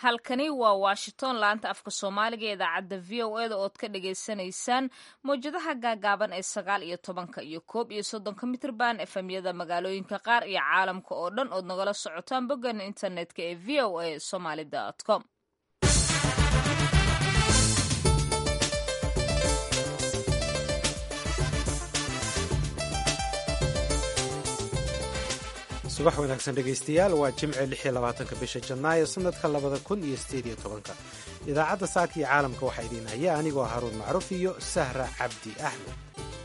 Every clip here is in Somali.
halkani waa washington laanta afka soomaaliga ee idaacadda v o eda ood ka dhagaysanaysaan mawjadaha gaagaaban ee sagaal iyo tobanka iyo koob iyo soddonka mitrban efemyada magaalooyinka qaar iyo caalamka oo dhan ood nagala socotaan boggan internetka ee v o a somaly com subax wanaagsan dhegaystayaal waa jimce lix iyo labaatanka bisha janaayo sanadka labada kun iyo sideed iyo tobanka idaacadda saaka iyo caalamka waxaa idiin haya anigoo haruun macruuf iyo sahra cabdi axmed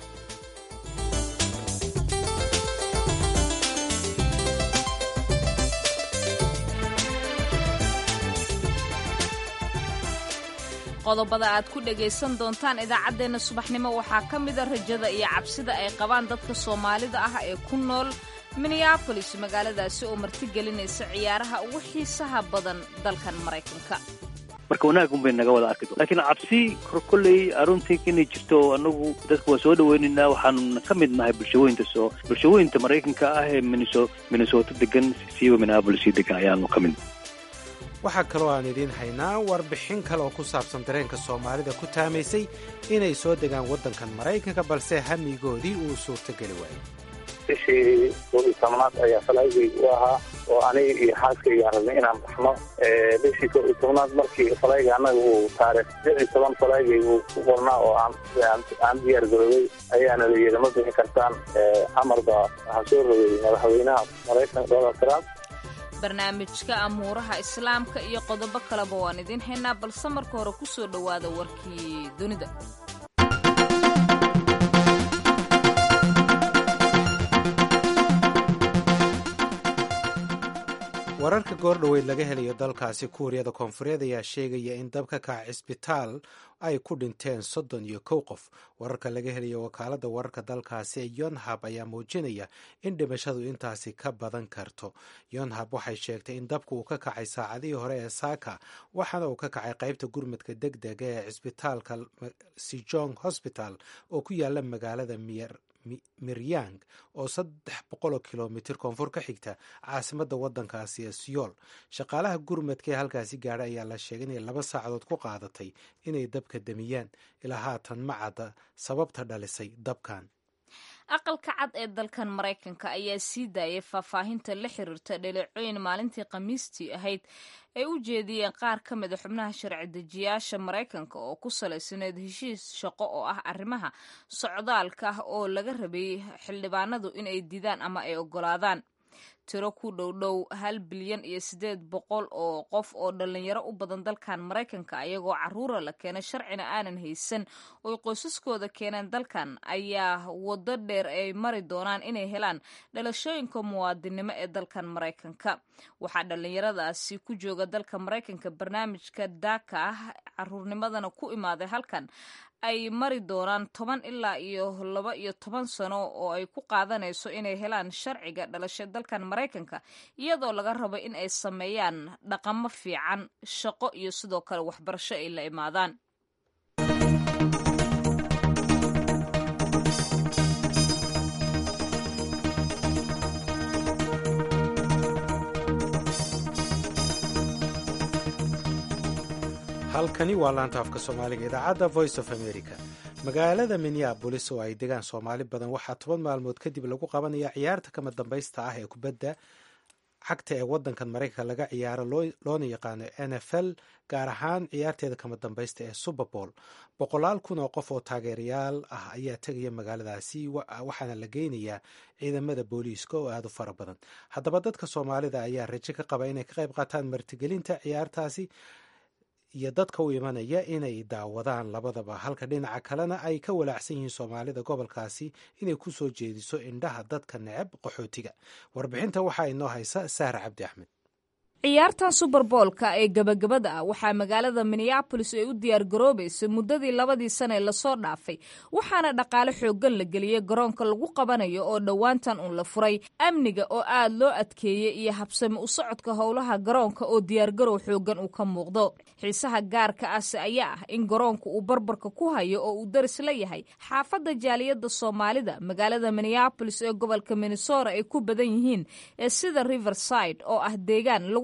qodobada aad ku dhagaysan doontaan idaacaddeenna subaxnimo waxaa ka mida rajada iyo cabsida ay qabaan dadka soomaalida ah ee ku nool minneabolis magaaladaasi oo martigelinaysa ciyaaraha ugu xiisaha badan dalkan maraykanka marka wanaaggun bay naga wada arki doon lakiin cabsi kolley aruntii inay jirto anagu dadka waa soo dhaweynaynaa waxaanuna ka mid nahay bulshooyinta soo bulshooyinta maraykanka ah ee miniso minnesota degan siiba minneabolis degan ayaanu ka mid waxaa kaloo aan idiin haynaa warbixin kale oo ku saabsan dareenka soomaalida ku taamaysay inay soo degaan waddankan maraykanka balse hamigoodii uu suurtogeli waayey bishii koob iyo tobnaad ayaa falaygay u ahaa oo aniga iyo xaaskaygaan rabnay inaan baxno bishii koob iyo tobnaad markii falayga annaga uu taarikh lix iyo toban falaygay uu ku qornaa oo aan diyaar garoobay ayaana la yidhi ma bixi kartaan amarba waxaa soo rogay madaxweynaha maraykanka donald trump barnaamijka amuuraha islaamka iyo qodobo kaleba waan idiin haynaa balse marka hore ku soo dhowaada warkii dunida wararka goordhoweyd laga helayo dalkaasi kuuriyada koonfureed ayaa sheegaya in dab ka kaca cisbitaal ay ku dhinteen soddon iyo kow qof wararka laga helayo wakaaladda wararka dalkaasi ee yonhab ayaa muujinaya in dhimashadu intaasi ka badan karto yonhab waxay sheegtay in dabka uu ka kacay saacadihii hore ee saaka waxaana uu ka kacay qaybta gurmadka deg dega ee cisbitaalka sijong hosbital oo ku yaala magaalada miryang oo saddex boqoloo kilomitir koonfur ka xigta caasimadda waddankaasi ee siyool shaqaalaha gurmadka ee halkaasi gaadha ayaa la sheegay inay laba saacadood ku qaadatay inay dabka damiyaan ilaa haatan ma cadda sababta dhalisay dabkan aqalka cad ee dalkan maraykanka ayaa sii daayay faahfaahinta la xiriirta dhaleecooyin maalintii khamiistii ahayd ay u jeediyeen qaar ka mida xubnaha sharci dejiyaasha maraykanka oo ku salaysanayd heshiis shaqo oo ah arrimaha socdaalka ah oo laga rabay xildhibaanadu inay didaan ama ay oggolaadaan tiro ku dhowdhow hal bilyan iyo siddeed boqol oo qof oo dhallinyaro u badan dalkan maraykanka ayagoo caruura la keenay sharcina aanan haysan oy qoysaskooda keeneen dalkan ayaa waddo dheer ay mari doonaan inay helaan dhalashooyinka muwaadinimo ee dalkan maraykanka waxaa dhallinyaradaasi ku jooga dalka maraykanka barnaamijka daaka ah caruurnimadana ku imaaday halkan ay mari doonaan toban ilaa iyo laba iyo toban sano oo ay ku qaadanayso inay helaan sharciga dhalasha dalkan maraykanka iyadoo laga rabo in ay sameeyaan dhaqamo fiican shaqo iyo sidoo kale waxbarasho ay la imaadaan halkani waa laanta afka soomaaliga idaacadda voice of america magaalada minneabolis oo ay degaan soomaali badan waxaa toban maalmood kadib lagu qabanaya ciyaarta kama dambaysta ah ee kubadda cagta ee wadankan maraykanka laga ciyaaro loona yaqaano n f l gaar ahaan ciyaarteeda kama dambaysta ee superbowl boqolaal kun oo qof oo taageerayaal ah ayaa tegaya magaaladaasi waxaana la geynayaa ciidamada booliiska oo aada u fara badan haddaba dadka soomaalida ayaa rajo ka qaba inay ka qayb qaataan martigelinta ciyaartaasi iyo dadka u imanaya inay daawadaan labadaba halka dhinaca kalena ay ka walaacsan yihiin soomaalida gobolkaasi inay ku soo jeediso indhaha dadka neceb qaxootiga warbixinta waxaa inoo haysa sahra cabdi axmed ciyaartan suberboolka ee gabagabada ah waxaa magaalada minneabolis ay u diyaar garoobaysa muddadii labadii sane lasoo dhaafay waxaana dhaqaale xooggan la geliyey garoonka lagu qabanayo oo dhowaantan uun la furay amniga oo aad loo adkeeyey iyo habsami u socodka howlaha garoonka oo diyaargarow xooggan uu ka muuqdo xiisaha gaarka ahse ayaa ah in garoonka uu barbarka ku hayo oo uu daris la yahay xaafadda jaaliyadda soomaalida magaalada minneabolis ee gobolka minnesota ay ku badan yihiin ee sida riverside oo ah deegaan lagu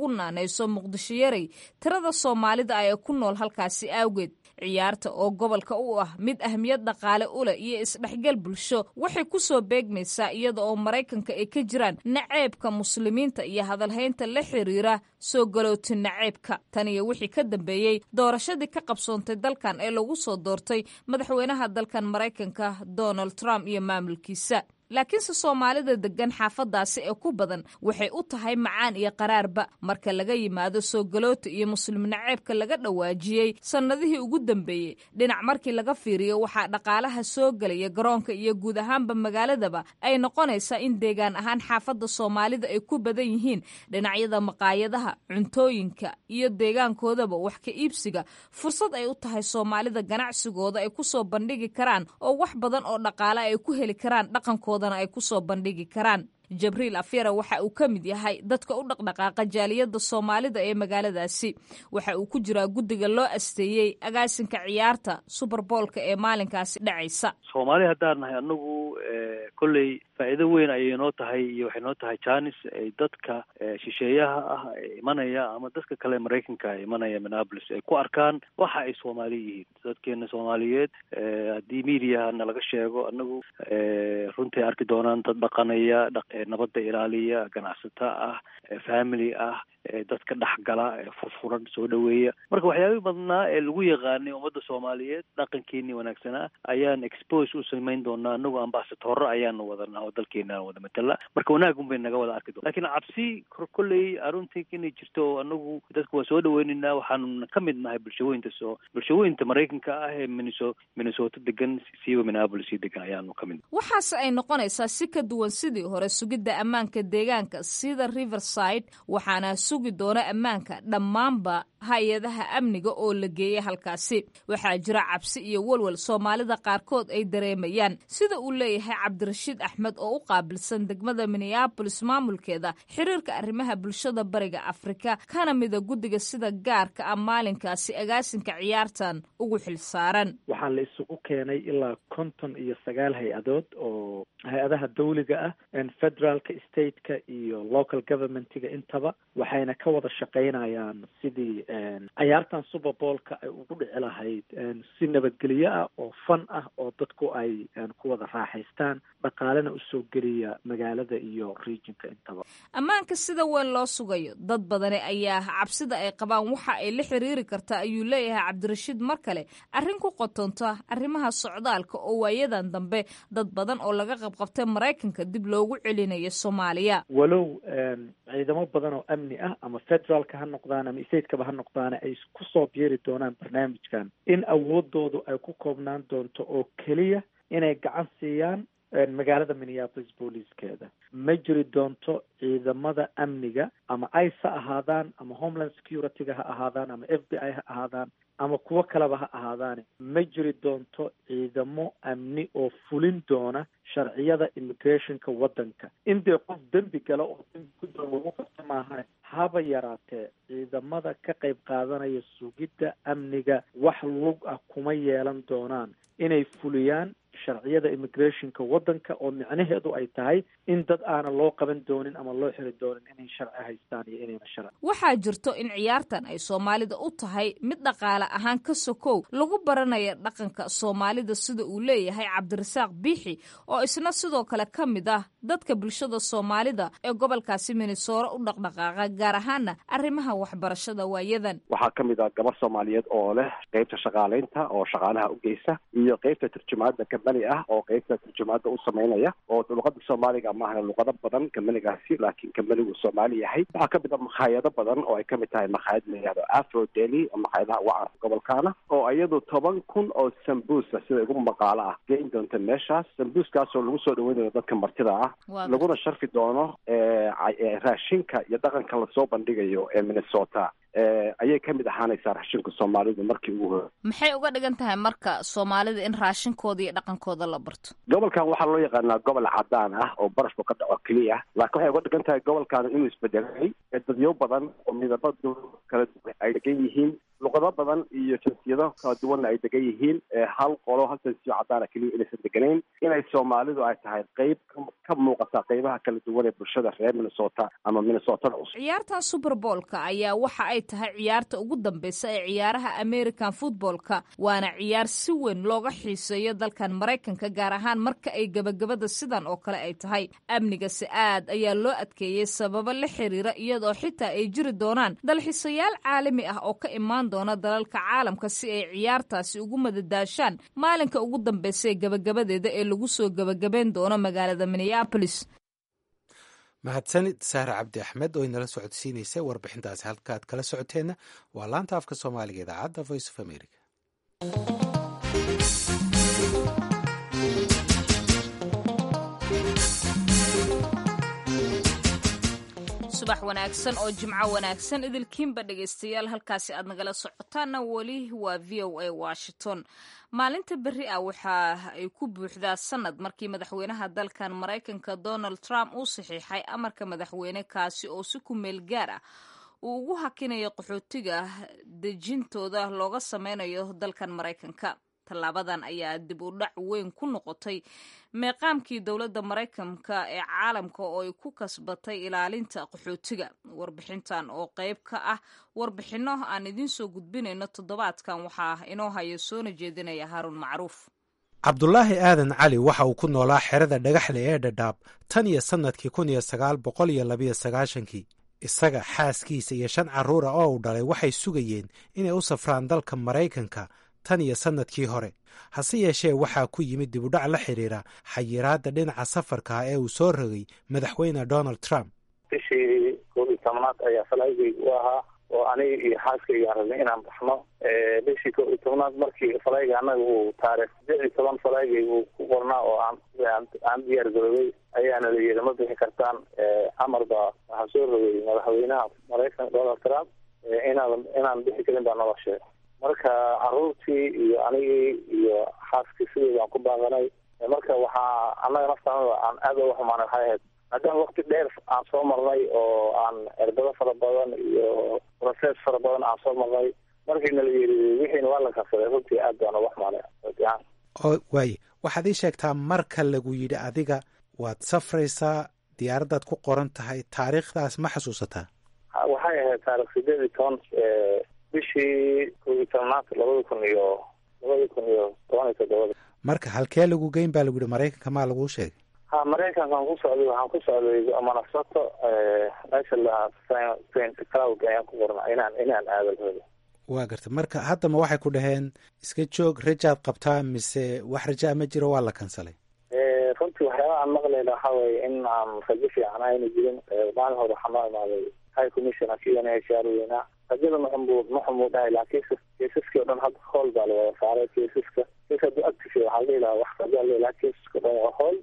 loogu naanayso muqdisho yarey tirada soomaalida ah ee ku nool halkaasi awgeed ciyaarta oo gobolka u ah mid ahmiyad dhaqaale u leh iyo isdhexgal bulsho waxay ku soo beegmaysaa iyada oo maraykanka ay ka jiraan naceebka muslimiinta iyo hadalhaynta la xiriira soo galooti naceebka tan iyo wixii ka dambeeyey doorashadii ka qabsoontay dalkan ee lagu soo doortay madaxweynaha dalkan maraykanka donald trump iyo maamulkiisa laakiinse soomaalida degan xaafadaasi ee ku badan waxay u tahay macaan iyo qaraarba marka laga yimaado soo galoota iyo muslim naceebka laga dhawaajiyey sannadihii ugu dambeeyey dhinac markii laga fiiriyo waxaa dhaqaalaha soo gelaya garoonka iyo guud ahaanba magaaladaba ay noqonaysaa in deegaan ahaan xaafadda soomaalida ay ku badan yihiin dhinacyada maqaayadaha cuntooyinka iyo deegaankoodaba wax ka iibsiga fursad ay u tahay soomaalida ganacsigooda ay ku soo bandhigi karaan oo wax badan oo dhaqaale ay ku heli karaan dhaqankooda ay kusoo bandhigi karaan jabriil afyara waxa uu ka mid yahay dadka u dhaqdhaqaaqa jaaliyadda soomaalida ee magaaladaasi waxa uu ku jiraa guddiga loo asteeyey agaasinka ciyaarta suberboolka ee maalinkaasi dhacaysa soomaali haddaan nahay anagu kolley faa'iido weyn ayay noo tahay iyo waxay noo tahay janis ay dadka shisheeyaha ah ee imanaya ama dadka kale maraykanka ee imanaya minneapolis ay ku arkaan waxa ay soomaali yihiin dadkeena soomaaliyeed haddii mediaha nalaga sheego anagu runtii arki doonaan dad dhaqanaya nabadda ilaaliya ganacsato ah family ah dadka dhexgala furfuran soo dhaweeya marka waxyaabihii badnaa ee lagu yaqaanay ummadda soomaaliyeed dhaqankeenii wanaagsanaa ayaan expose u samayn doonaa anagu ambasadorro ayaanu wadanaa oo dalkeena wada matala marka wanaagun bay naga wada arki doona lakiin cabsi kolley aruntii inay jirto anagu dadka waa soo dhaweynaynaa waxaanu ka mid nahay bulshooyinta soo bulshooyinta maraykanka ah ee minneso minnesota degan siiba minneapolis sii degan ayaanu ka mid waxaase ay noqonaysaa si ka duwan sidii hore sugidda ammaanka deegaanka sida riverside waxaana sugi doona ammaanka dhammaanba hay-adaha amniga oo la geeyay halkaasi waxaa jira cabsi iyo walwal soomaalida qaarkood ay dareemayaan sida uu leeyahay cabdirashiid axmed oo u qaabilsan degmada minneabolis maamulkeeda xiriirka arrimaha bulshada bariga afrika kana mida guddiga sida gaarka ah maalinkaasi agaasinka ciyaartan ugu xilsaaran waxaa la isugu keenay ilaa konton iyo sagaal hay-adood oo hay-adaha dawliga ah federaalka stateka iyo local governmentiga intaba waxayna ka wada shaqaynayaan sidii cayaartan superboolka ay ugu dhici lahayd si nabadgelyo ah oo fan ah oo dadku ay ku wada raaxaystaan dhaqaalena usoo geliya magaalada iyo regionka intaba ammaanka sida weyn loo sugayo dad badani ayaa cabsida ay qabaan waxa ay la xiriiri kartaa ayuu leeyahay cabdirashiid mar kale arrin ku qotonta arrimaha socdaalka oo waayadan dambe dad badan oo laga qabqabtay maraykanka dib loogu celinayo soomaaliya walow ciidamo badan oo amni ah ama federaalka ha noqdaan ama stateskaba ha noqdaane ay kusoo biiri doonaan barnaamijkan in awoodoodu ay ku koobnaan doonto oo keliya inay gacan siiyaan magaalada minneapolis booliiskeeda ma jiri doonto ciidamada amniga ama ice ha ahaadaan ama homeland security-ga ha ahaadaan ama f b i ha ahaadaan ama kuwo kaleba ha ahaadaane ma jiri doonto ciidamo amni oo fulin doona sharciyada immigrationka waddanka in dee qof dembi gala oo dembi ku doon lagu qabto maaha haba yaraatee ciidamada ka qayb qaadanaya sugidda amniga wax lug ah kuma yeelan doonaan inay fuliyaan sharciyada immigrationka waddanka oo micnaheedu ay tahay in dad aana loo qaban doonin ama loo xiri doonin inay sharci haystaan iyo inayna sharci waxaa jirto in ciyaartan ay soomaalida u tahay mid dhaqaale ahaan ka sokow lagu baranaya dhaqanka soomaalida sida uu leeyahay cabdirasaaq biixi oo isna sidoo kale ka mid ah dadka bulshada soomaalida ee gobolkaasi minnesoora u dhaqdhaqaaqa gaar ahaana arrimaha waxbarashada waayadan waxaa ka mid ah gabar soomaaliyeed oo leh qeybta shaqaaleynta oo shaqaalaha u geysa iyo qeybta turjumaada kambani ah oo qeybta turjumaada u sameynaya oo luqada soomaaliga maaha luqado badan kambanigaasi laakiin kambanigu soomaali yahay waxaa ka mid ah makhaayado badan oo ay kamid tahay makhaayad la yihahdo afro deli makhaayadaha ugu caanka gobolkaana oo iyadu toban kun oo sambuusa sida igu maqaalo ah geyn doonta meeshaas sambuuskaasoo lagu soo dhaweynayo dadka martida ah laguna sharfi doono raashinka iyo dhaqanka lasoo bandhigayo ee minnesota ayay ka mid ahaanaysaa raashinka soomaalidu markii ugu hore maxay uga dhigan tahay marka soomaalida in raashinkooda iyo dhaqankooda la barto gobolkan waxaa loo yaqaanaa gobol cadaan ah oo barafku ka dhaco keliya laakiin waxay uga dhigan tahay gobolkan inuu isbedelay dadyo badan oo midabadu kala duwan ay degan yihiin luqado badan iyo jinsiyado kala duwanna ay degan yihiin hal qolo hal jinsiyo cadaana keliya inaysan deganayn inay soomaalidu ay tahay qeyb ka muuqata qeybaha kala duwan ee bulshada reer minnesota ama minnesotada cusub ciyaarta superboolka ayaa waxa ay tahay ciyaarta ugu dambeysa ee ciyaaraha american footballka waana ciyaar si weyn looga xiiseeyo dalkan maraykanka gaar ahaan marka ay gebagabada sidan oo kale ay tahay amnigase aad ayaa loo adkeeyey sababo la xiriira iyadoo xitaa ay jiri doonaan dalxiisayaal caalami ah oo ka imaan doona dalalka caalamka si ay ciyaartaasi ugu madadaashaan maalinka ugu dambeysa ee gebagabadeeda ee lagu soo gebagabeyn doono magaalada minneabolis mahadsanid saare cabdi axmed oo inala socodsiinaysay warbixintaasi halkaaad kala socoteenna waa laanta afka soomaaliga idaacadda voice of america subax wanaagsan oo jimco wanaagsan idilkiinba dhegaystayaal halkaasi aad nagala socotaanna weli waa v o a washington maalinta berri ah waxa ay ku buuxdaa sanad markii madaxweynaha dalkan maraykanka donald trump uu saxiixay amarka madaxweyne kaasi oo si ku meel gaar ah uu ugu hakinayo qaxootiga dejintooda looga sameynayo dalkan maraykanka tallaabadan ayaa dib u dhac weyn ku noqotay meeqaamkii dowladda maraykanka ee caalamka oo ay ku kasbatay ilaalinta qaxootiga warbixintan oo qayb ka ah warbixinno aan idiin soo gudbinayno toddobaadkan waxaa inoo haya soona jeedinaya haaruun macruuf cabdulaahi aadan cali waxa uu ku noolaa xerada dhagaxle ee dhadhaab tan iyo sannadkii kun iyo sagaal boqol iyo labiyo sagaashankii isaga xaaskiisa iyo shan carruura oo uu dhalay waxay sugayeen inay u safraan dalka maraykanka tan iyo sannadkii hore hase yeeshee waxaa ku yimid dibudhac la xidhiira xayiraadda dhinaca safarka ah ee uu soo rogay madaxweyne donald trump bishii koob iyo tobnaad ayaa falaygayga u ahaa oo aniga iyo xaaskayga aan rabnay inaan baxno bishii koob iyo tobnaad markii falayga annaga uu taarikh sideed iyo toban falaygayga uu ku qornaa oo aan aan diyaar garoobay ayaana la yidhi ma bixi kartaan amar baa waxaa soo rogay madaxweynaha maraykanka donald trump inaan inaan bixi karin baa nala sheegay marka caruurtii iyo anigii iyo xaaskii sidii baan ku baaqanay marka waxaa annaga naftaanada aan aad uga xumaanay waxay ahayd maadaama wakti dheer aan soo marnay oo aan erbado fara badan iyo process fara badan aan soo marnay markiina la yiri wixiina waa la kabsaday runtii aad baan uga xumaanay oo waaye waxaad ii sheegtaa marka lagu yidhi adiga waad safraysaa diyaaraddaad ku qoran tahay taariikhdaas ma xasuusataa waxay ahayd taarikh sideed iyo toban bishii koob iyo tobnaad labada kun iyo labada kun iyo toban iyo toddobada marka halkee lagu geyn baa lagu yihi maraykanka maa laguu sheegay ha maraykankaan ku socday waxaan ku socday manasato meesha lahaa saint cloud ayaan ku qorna inaan inaan aado rabo waa garta marka haddama waxay ku dhaheen iska joog rajaad qabtaa mise wax rajaa ma jiro waa la kansalay runtii waxyaaba aan maqlayna waxa weye in aan rajo fiican ayna jirin maalin hore waxaa noo imaaday high commissioner k n h r weynaa rajada maxamuu maxamuu dhahay laakiin keisaskii o dhan hadda hool baa la wada saaray keisaska kes hadduu active waxaa la dhihi lahaa wax raja la laha keisaska o dhan waa hool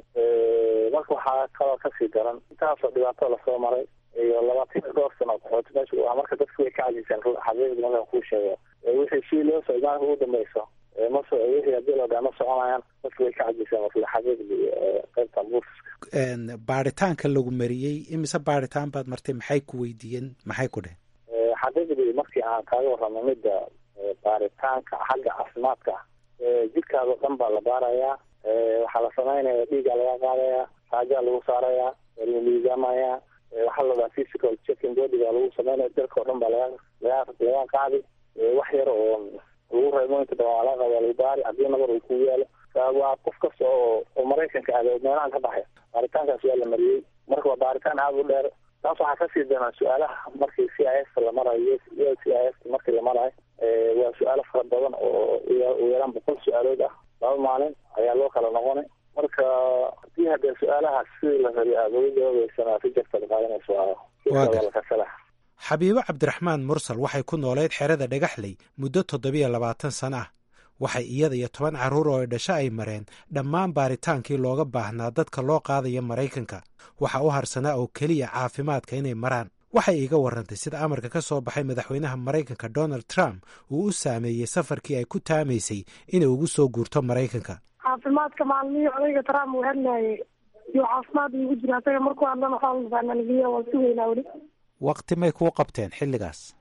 marka waxaa kaloo kasii daran intaasoo dhibaato lasoo maray iyo labaatan iyo dhowr sano qaxooti meesha u ah marka dadku way ka cajiseen xaqiiqda markaan kuu sheego wixii si loo socday maalinka ugu dambeyso maso wixii hadii loo dhaha ma soconayaan dadku way ka cajiseen marka xaqiiqdii qaybtan buufiska baaritaanka lagu mariyey imise baaritaan baad martay maxay ku weydiiyeen maxay ku dhehen xaqiiqdii markii aan kaaga warramay midda baaritaanka xagga caafimaadka jidhkaada o dhan baa la baarayaa waxaa la samaynaya dhiigaa laga qaadayaa raajaa lagu saarayaa la miisaamaya waxaa la dhahaa physical checking body baa lagu sameynaya dalka o dhan baa laga laga laga qaadi wax yar oo lagu reebo inta badan waa laga qaada lagu baari haddii nabar uu kugu yaalo waa qof kasta oo oo maraykanka aada meelahan ka baxay baaritaankaas waa la mariyey marka waa baaritaan aada u dheer taas waxaa kasii daran su-aalaha markii c i f la marayo c i f markii la marayo waa su-aalo fara badan oo u yaraan boqol su-aalood ah laba maalin ayaa loo kala noqonay marka hadii haddee su-aalahaas sidii la rabi aada uga jawaabeysana rijarta la qaadanayso waa lakasala xabiibo cabdiraxmaan mursal waxay ku nooleyd xerada dhagaxley muddo toddobiyo labaatan sano ah waxay iyada iyo toban carruur oo dhasho ay mareen dhammaan baaritaankii looga baahnaa dadka loo qaadaya maraykanka waxa u harsanaa oo keliya caafimaadka inay maraan waxay iiga warrantay sida amarka ka soo baxay madaxweynaha maraykanka donald trump uu u saameeyey safarkii ay ku taamaysay inay ugu soo guurto maraykanka caafimaadka maalmihii odayga trump uu hadlaayay iyo caafimaad iigu jira asaga markuu hadlana xoolbaanaligiya waa sugeynaa weli wakti may kuu qabteen xilligaas wakti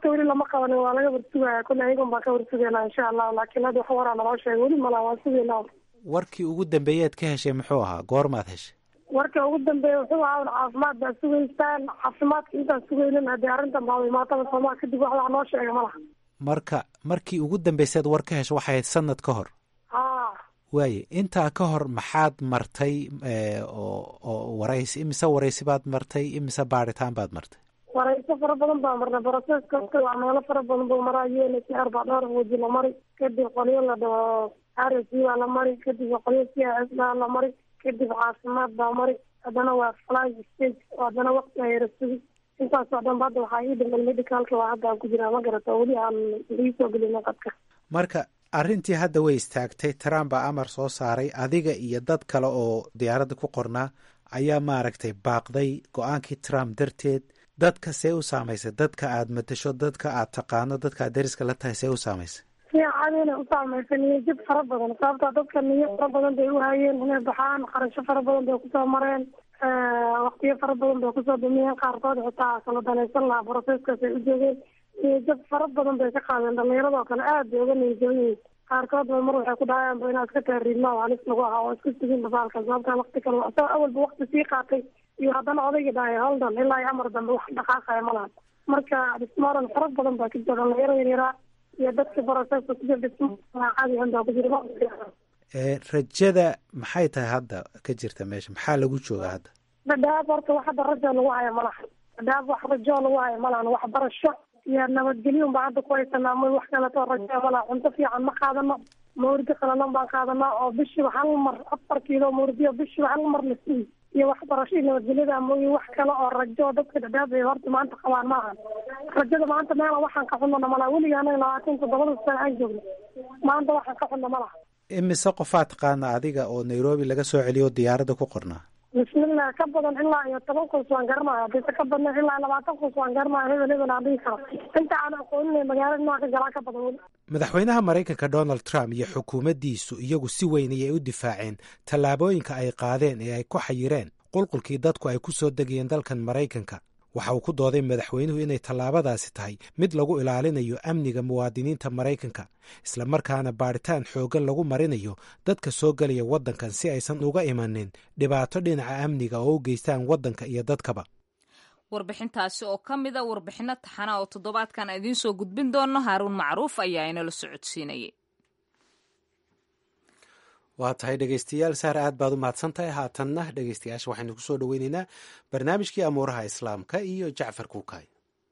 weli lama qabanin waa laga warsugaya kolle ayagun baan ka warsugaynaa insha allahu laakiin hadda wax waraa naloo sheegay weli malaa waan sugaynaa warkii ugu dambeeyaad ka heshay muxuu ahaa goormaad heshay warka ugu dambeeya wuxuu ahaa un caafimaad baa sugaysaan caafimaadka intaan sugaynin haddii arrintan baaba imaataba soomaa kadib wax wax noo sheega ma laha marka markii ugu dambaysaad war ka hesho waxay ahayd sanad ka hor haa waaye intaa ka hor maxaad martay oo oo waraysi imise waraysi baad martay imise baaritaan baad martay warayso fara badan baa marnay broseska waa meelo fara badan buu maraa u n h r baa dhowr waji la mari kadib qolyo la dhaho r s baa la mari kadib qolyo c s baa la mari kadib caafimaad baa mari haddana waa fly stage haddana wakti ayara sugi intaasoo dhanba hadda waxaa ii dhiman medicalka waa hadda aan ku jiraa ma garata weli aan iisoo gelina qadka marka arrintii hadda way istaagtay trump baa amar soo saaray adiga iyo dad kale oo diyaaradda ku qornaa ayaa maaragtay baaqday go-aankii trump darteed dadka see u saamaysay dadka aad matasho dadka aad taqaano dadka aad dariska la tahay see u saamaysay si caadina u saamaysa niyajab fara badan sababta dadka niyo fara badan bay u hayeen inay baxaan qarasho fara badan bay kusoo mareen waktiyo fara badan bay kusoo dumiyeen qaarkood xitaa kala danaysan lahaa broseskaas ay u joogeen niyajab fara badan bay ka qaadeen dhalinyaradoo kale aad bay uga niyajaban yihiin qaarkood ba mar waxay ku dhahayaan inaad iska taariidma oo halis lagu ahaa oo isku sugin basaalka sababta wakti kale asagoo awalba wakti sii qaatay iyo haddana odayga dhahay holdan ilaa iyo amar dambe wax dhaqaaqaya ma lahan marka dhismaaran fara badan baa ka jira dhalinyaro yaryaraa iyo dadka broseska ku jira dhismaa caadi ahan baa ku jira rajada maxay tahay hadda ka jirta meesha maxaa lagu joogaa hadda dhadhaab horta wax hadda rajo lagu haya ma lahan dhadhaab wax rajo lagu haya ma lahan waxbarasho iyo nabadgelyo baa hadda ku haysanaa ma wax kaleto rajo ma laha cunto fiican ma qaadano mawrdi qalalan baan qaadanaa oo bishiiba hal mar afar kiilo mawrdiyo bishiiba hal mar la sugi iyo waxbarasho iyo nabadgelyada mooye wax kale oo rajo dadka dhadhaab ay horta maanta qabaan ma ahan rajada maanta meela waxaan ka xunana malaha weliga anaga labaatan toddobada sano aan joogno maanta waxaan ka xunna ma laha imise qofaa taqaana adiga oo nairobi laga soo celiyo o diyaaradda ku qornaa bismillah ka badan ilaa iyo toban kus waan garanaya hadise ka badna ilaa labaatan kus waan garanaya hebel hebel aan dhihi karo inta aan aqooninay magaalada nooca ka galaa ka badan weli madaxweynaha maraykanka donald trump iyo xukuumaddiisu iyagu si weyn ayay u difaaceen tallaabooyinka ay qaadeen ee ay ku xayireen qulqulkii dadku ay ku soo degayeen dalkan maraykanka waxa uu ku dooday madaxweynuhu inay tallaabadaasi tahay mid lagu ilaalinayo amniga muwaadiniinta maraykanka islamarkaana baadhitaan xooggan lagu marinayo dadka soo gelaya waddankan si aysan uga imanin dhibaato dhinaca amniga oo u geystaan waddanka iyo dadkaba warbixintaasi oo ka mid a warbixinno taxana oo toddobaadkan idiin soo gudbin doono haaruun macruuf ayaa inala socodsiinayay waa tahay dhegeystayaal saar aad baad u mahadsan tahay haatanna dhegeystayaasha waxaynu ku soo dhoweyneynaa barnaamijkii amuuraha islaamka iyo jacfar kuukay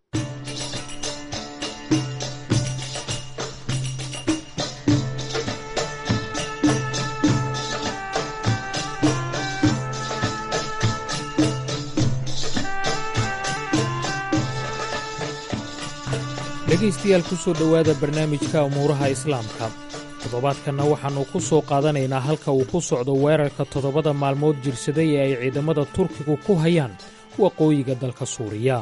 dhegaystayaal ku soo dhowaada barnaamijka umuuraha islaamka toddobaadkanna waxaannu ku soo qaadanaynaa halka uu ku socdo weerarka toddobada maalmood jirsaday ee ay ciidamada turkigu ku hayaan waqooyiga dalka suuriya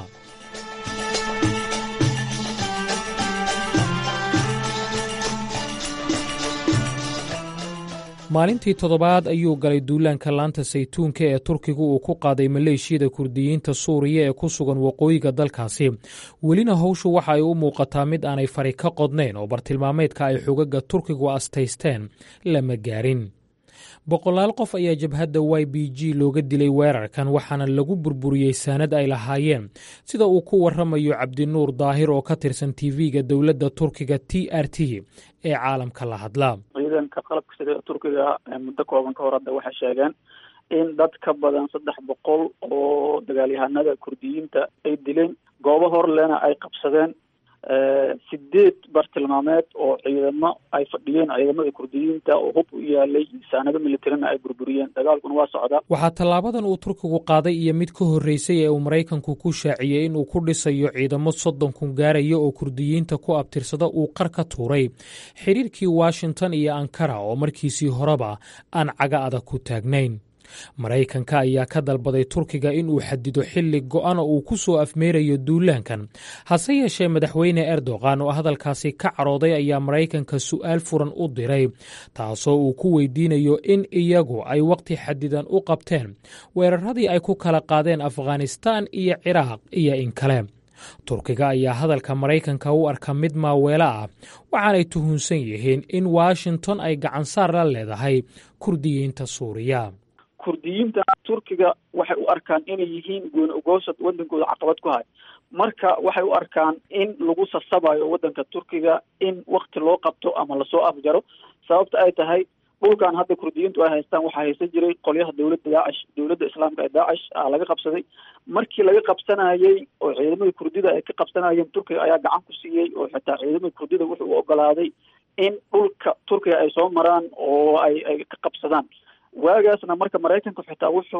maalintii toddobaad ayuu galay duulaanka laanta saytuunka ee turkigu uu ku qaaday maleeshiyada kurdiyiinta suuriya ee ku sugan waqooyiga dalkaasi welina howshu waxa ay u muuqataa mid aanay fari ka qodnayn oo bartilmaameedka ay xogaga turkigu astaysteen lama gaarin boqolaal qof ayaa jabhadda y b g looga dilay weerarkan waxaana lagu burburiyey saanad ay lahaayeen sida uu ku waramayo cabdinuur daahir oo ka tirsan tv-ga dowladda turkiga t r t ee caalamka la hadla ciidanka qalabka sida turkiga muddo kooban ka hor hadda waxay sheegeen in dad ka badan saddex boqol oo dagaalyahanada kurdiyiinta ay dileen goobo horlena ay qabsadeen sideed bartilmaameed oo ciidamo ay fadhiyeen ciidamada kurdiyiinta oo hub u yaalay saanado militarina ay burburiyeen dagaalkuna waa socdaa waxaa tallaabadan uu turkigu qaaday iyo mid ka horreysay ee uu maraykanku ku shaaciyey inuu ku dhisayo ciidamo soddon kun gaaraya oo kurdiyiinta ku abtirsada uu qar ka tuuray xidhiirkii washington iyo ankara oo markiisii horeba aan caga adag ku taagnayn maraykanka ayaa ka dalbaday turkiga inuu xadido xilli go'an oo uu ku soo afmeerayo duulaankan hase yeeshee madaxweyne erdogan oo hadalkaasi ka carooday ayaa maraykanka su'aal furan u diray taasoo uu ku weydiinayo in iyagu ay wakhti xadidan u qabteen weeraradii ay ku kala qaadeen afghanistaan iyo ciraaq iyo in kale turkiga ayaa hadalka maraykanka u arka mid maaweelo ah waxaanay tuhunsan yihiin in washington ay gacansaar la leedahay kurdiyiinta suuriya kurdiyiinta turkiga waxay u arkaan inay yihiin gooni ogoosad wadankooda caqabad ku hay marka waxay u arkaan in lagu sasabayo wadanka turkiga in wakti loo qabto ama lasoo afjaro sababta ay tahay dhulkan hadda kurdiyiintu ay haystaan waxaa haysan jiray qolyaha dowladda daacish dowladda islaamka ee daacish a laga qabsaday markii laga qabsanayey oo ciidamada kurdida ay ka qabsanayeen turkiga ayaa gacan ku siiyey oo xitaa ciidamada kurdida wuxuu u ogolaaday in dhulka turkiga ay soo maraan oo ay ay ka qabsadaan waagaasna marka maraykanku xitaa wuxuu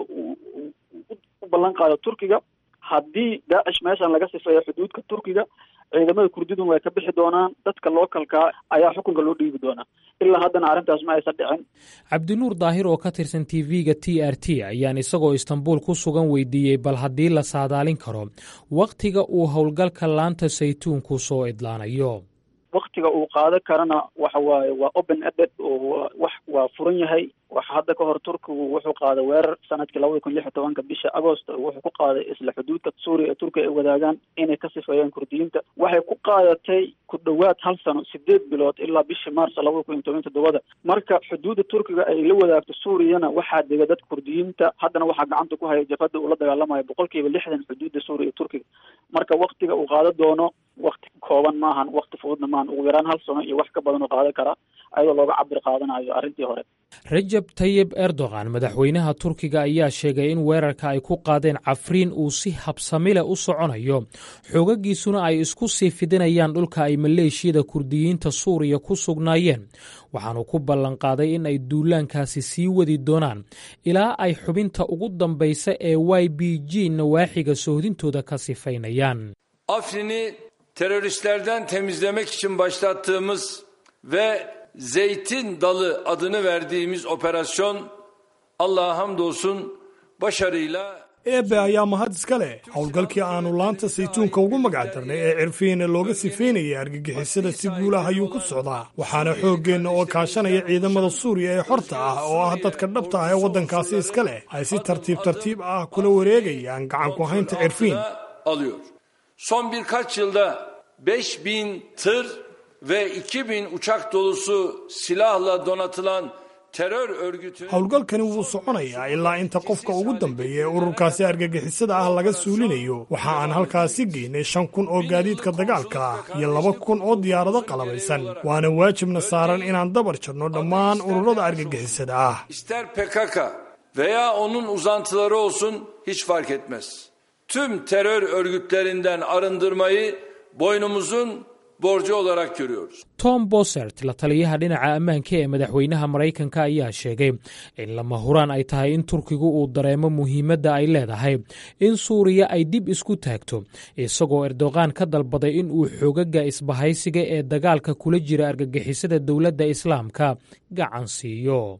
u ballan qaado turkiga haddii daacish meeshan laga sifeeyo xuduudka turkiga ciidamada kurdidun way ka bixi doonaan dadka lookalkaa ayaa xukunka loo dhiibi doonaa ilaa haddana arrintaas ma aysan dhicin cabdinuur daahir oo ka tirsan tv-ga t r t ayaan isagoo istanbuul ku sugan weydiiyey bal haddii la saadaalin karo wakhtiga uu howlgalka laanta saytuunku soo idlaanayo waktiga uu qaado karana waxa waaye waa open eded oo wax waa furan yahay waxa hadda ka hor turkigu wuxuu qaaday weerar sanadkii labada kun lix iyo tobanka bisha agost wuxuu ku qaaday isla xuduudka suuriya ee turkiya ay wadaagaan inay ka sifeeyaan kurdiyiinta waxay ku qaadatay ku dhowaad hal sano sideed bilood ilaa bishii maars labada kun iyo toban toddobada marka xuduudda turkiga ay la wadaagto suuriyana waxaa dega dadka kurdiyiinta haddana waxaa gacanta ku haya jabhadda uu la dagaalamayo boqol kiiba lixdan xuduudda suuriya iyo turkiga marka waktiga uu qaado doono wakti kooban maahan wakti fududna maahan ugu yaraan hal sano iyo wax ka badan oo qaadan karaa ayadoo looga cabir qaadanayo arrintii hore rajab tayib erdogan madaxweynaha turkiga ayaa sheegay in weerarka ay ku qaadeen cafriin uu si habsamile u soconayo xoogagiisuna ay isku sii fidinayaan dhulka ay maleeshiyada kurdiyiinta suuriya ku sugnaayeen waxaanu ku ballanqaaday in ay duulaankaasi sii wadi doonaan ilaa ay xubinta ugu dambaysa ee y b g nawaaxiga sohdintooda ka sifaynayaan Afrin'i teröristlerden temizlemek için başlattığımız ve Zeytin Dalı adını verdiğimiz operasyon Allah'a hamdolsun başarıyla eebbe ayaa mahad iska leh howlgalkii aanu laanta saytuunka ugu magac darnay ee cirfiina looga sifeynayay argagixisada si guulaha ayuu ku socdaa waxaana xooggeenna oo kaashanaya ciidamada suuriya ee xorta ah oo ah dadka dhabta ah ee waddankaasi iska leh ay si tartiib tartiib ah kula wareegayaan gacan ku haynta cirfiin alıyor. Son birkaç yılda 5000 tır ve 2000 uçak dolusu silahla donatılan terör örgütü howlgalkani wuu soconayaa ilaa inta qofka ugu dambeeya ee ururkaasi argagixisada ah laga suulinayo waxa aan halkaasi geynay shan kun oo gaadiidka dagaalka ah iyo laba kun oo diyaarado qalabaysan waana waajibna saaran inaan dabar jarno dhammaan ururada argagixisada ah ister PKK veya onun uzantıları olsun hiç fark etmez. Tüm terör örgütlerinden arındırmayı boynumuzun borcu olarak görüyoruz. tom bosert la taliyaha dhinaca ammaanka ee madaxweynaha maraykanka ayaa sheegay in lama huraan ay tahay in turkigu uu dareemo muhiimadda ay leedahay in suuriya ay dib isku taagto isagoo erdoqan ka dalbaday in uu xoogaga isbahaysiga ee dagaalka kula jira argagixisada dowladda islaamka gacan siiyo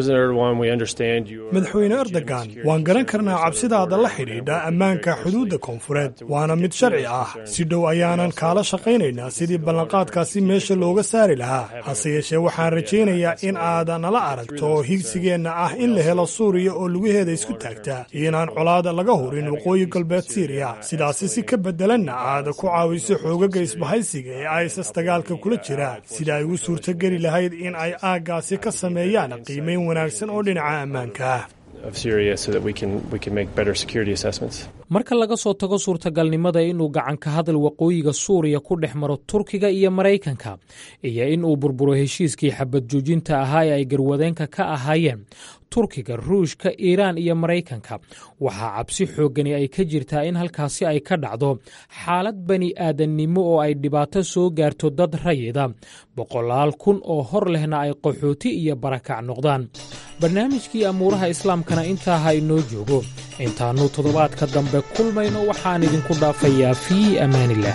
madaxweyne erdogan waan garan karnaa cabsidaada la xidhiidha ammaanka xuduudda koonfureed waana mid sharci ah si dhow ayaanan kaala shaqaynaynaa sidii ballanqaadkaasi meesha looga saari lahaa hase yeeshee waxaan rajaynayaa in aad nala aragto higsigeenna ah in la helo suuriya oo lugaheeda isku taagta iyo inaan colaada laga hurin waqooyi galbeed siiriya sidaasi si ka beddelanna aad ku caawiso xoogaga isbahaysiga ee isas dagaalka kula jira sida ay u suurtogeli lahayd in ay aaggaasi ka sameeyaan qiimayn wanaagsan oo dhinaca ammaanka ah marka laga soo tago suurtagalnimada inuu gacanka hadal waqooyiga suuriya ku dhex maro turkiga iyo maraykanka iyo in uu burburo heshiiskii xabad joojinta ahaa ee ay garwadeenka ka ahaayeen turkiga ruushka iiraan iyo maraykanka waxaa cabsi xooggani ay ka jirtaa in halkaasi ay ka dhacdo xaalad bani aadannimo oo ay dhibaato soo gaarto dad rayida boqolaal kun oo hor lehna ay qaxooti iyo barakac noqdaan barnaamijkii amuuraha islaamkana intaa ha inoo joogo intaannu toddobaadka dambe kulmayno waxaan idinku dhaafayaa fii ammaanillaah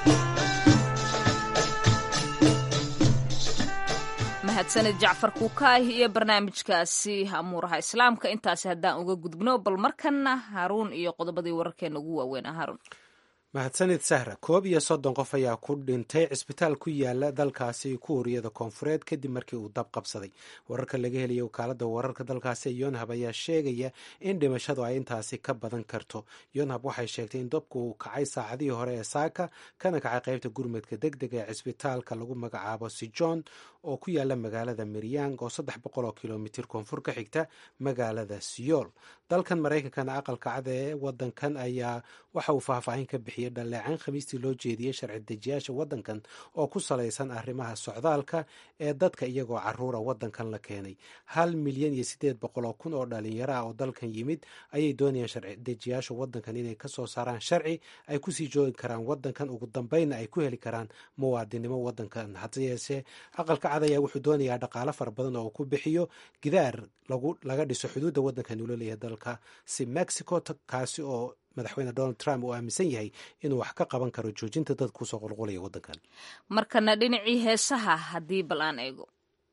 mahadsanid jacfar kuukaahi iyo barnaamijkaasi amuuraha islaamka intaasi haddaan uga gudbno bal markanna haruun iyo qodobadii wararkeena ugu waaweynaa haruun mahadsanid sahra koob iyo soddon qof ayaa ku dhintay cisbitaal ku yaala dalkaasi kuuriyada koonfureed kadib markii uu dab qabsaday wararka laga helaya wakaalada wararka dalkaasi yonhab ayaa sheegaya in dhimashadu ay intaasi ka badan karto yonhab waxay sheegtay in dabku uu kacay saacadihii hore ee saaka kana kacay qaybta gurmadka deg deg ee cisbitaalka lagu magacaabo sijon oo ku yaala magaalada miryang oo saddex boqol oo kilomitir koonfur ka xigta magaalada siyool dalkan maraykankana aqalka cad ee wadankan ayaa waxa uu faahfaahin ka bixiyey dhaleecan khamiistii loo jeediyey sharci dejiyaasha wadankan oo ku salaysan arrimaha socdaalka ee dadka iyagoo caruura wadankan la keenay hal milyan iyo siddeed boqol oo kun oo dhalinyaro ah oo dalkan yimid ayay doonayaan sharci dejiyaasha wadankan inay kasoo saaraan sharci ay kusii joogi karaan wadankan ugu dambeynna ay ku heli karaan muwaadinimo wadankan hase yeeshee aqalka cad ayaa wuxuu doonayaa dhaqaalo fara badan oo uu ku bixiyo gidaar laga dhiso xuduudda wadankan uu laleeyahay dalka si mexico kaasi oo madaxweyne donald trump uu aaminsan yahay inuu wax ka qaban karo joojinta dadka kusoo qulqulaya wadankan markana dhinacii heesaha haddii bal aan eego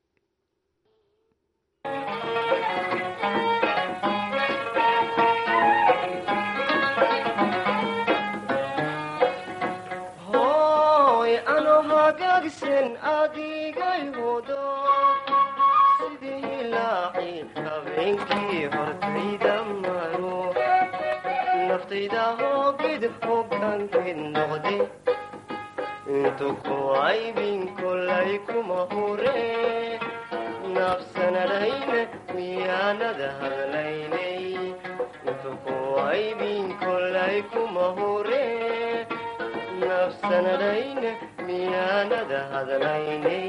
naftayda hoogid hogaankeed noqde intu ku aybin kolay kuma hure nafsanadhayna miyaanada hadlaynay intu ku aybin kolay kuma hure nafsanadhayna miyaanada hadlaynay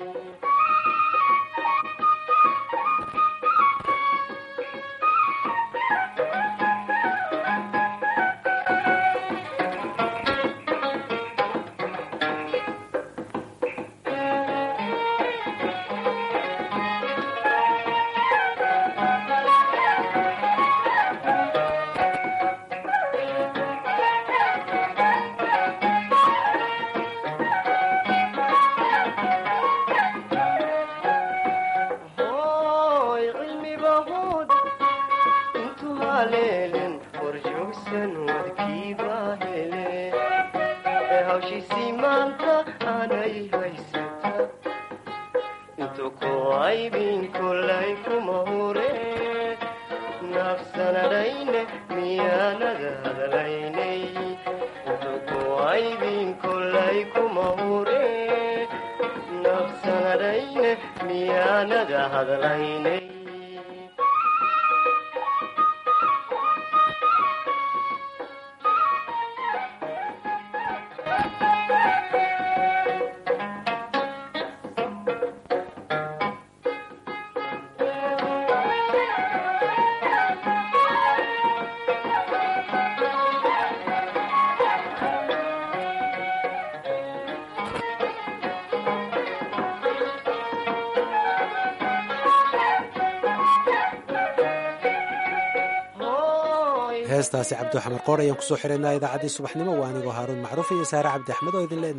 heestaasi cabdixamar qoor ayaan kusoo xiraynaa idaacaddii subaxnimo waa anigoo haaruun macruuf iyo saare cabdi axmed oo idin le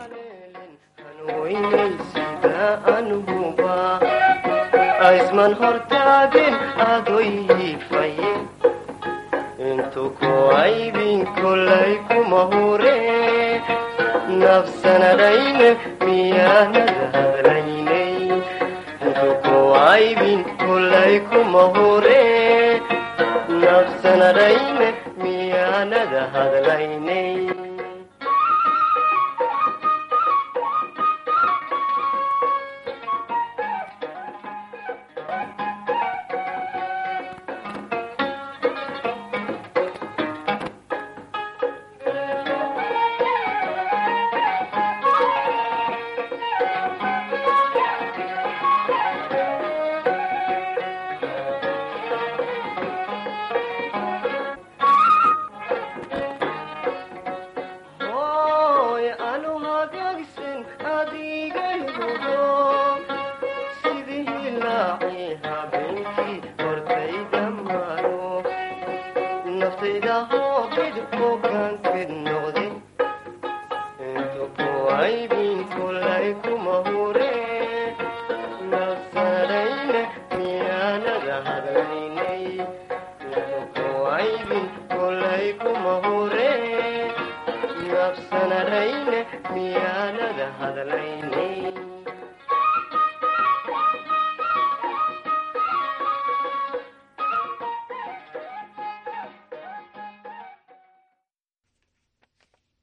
nabadgelyoisman hortaagin adoyifaye intu ku aybin kolay kuma hure nafsanadhayne miyaanada hadlaynay intu ku aybin kolay kuma hure nafsanadhayne miyaanada hadlaynay habsanadhayne miyaanada hadlaynay